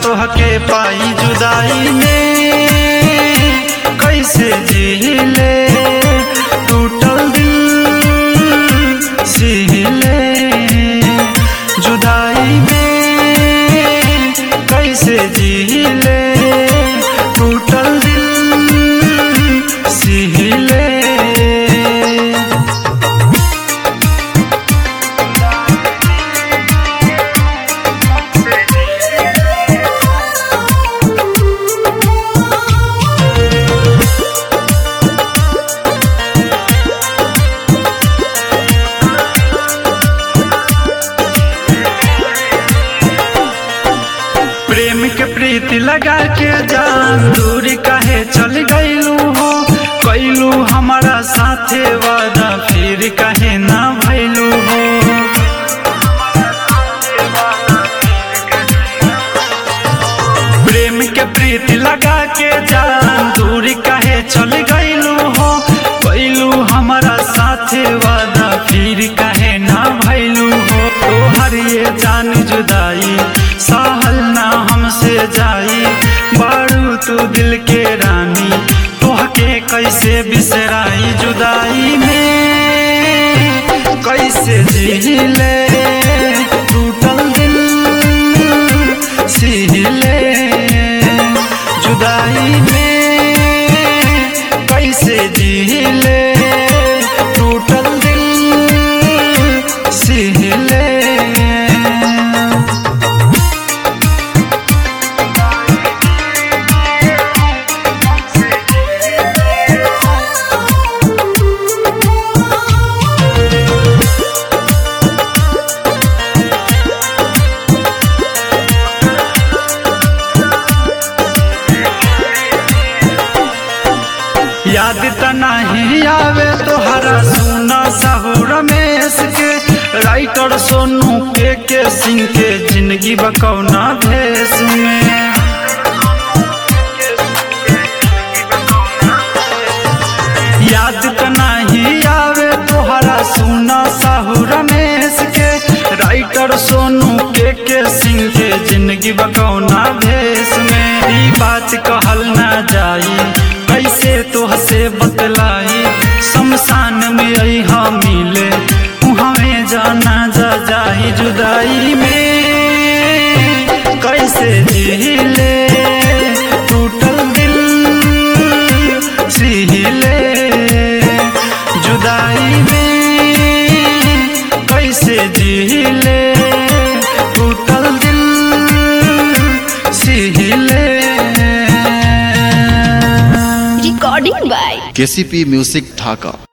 तोहके पाई जुदाई में कैसे जीले टूटल दिल सीले जुदाई में कैसे जीले टूटल दिल सीले प्रेम के प्रीति लगा के जान दूरी काहे चल गईलू हो कैलू हमारा साथे वादा फिर काहे ना भैलू हो प्रेम के प्रीति लगा के जान दूरी काहे चल गईलू हो कैलू हमारा साथे वादा फिर काहे ना भैलू हो तोहर ये जान जुदाई सहल ना हमसे जाई बारू तू दिल के रानी तोहके कैसे बिसराई जुदाई में कैसे जीले टूटल दिल सीले जुदाई में कैसे जीले टूटल दिल सीले याद त नहीं आवे तोहरा सुना साहू रमेश के राइटर सोनू के के सिंह के जिंदगी बकौना भेष में याद त नहीं आवे तोहरा सुना साहू रमेश के राइटर सोनू के के सिंह के जिंदगी बकौना भेष में ई बात कहल ना जाई कैसे तोहसे बतलाई शमशान में आई हम मिले हमें जाना जा जाई जुदाई में कैसे जीले टूटल दिल सीले जुदाई में कैसे जीले टूटल दिल सीले recording by KCP music Dhaka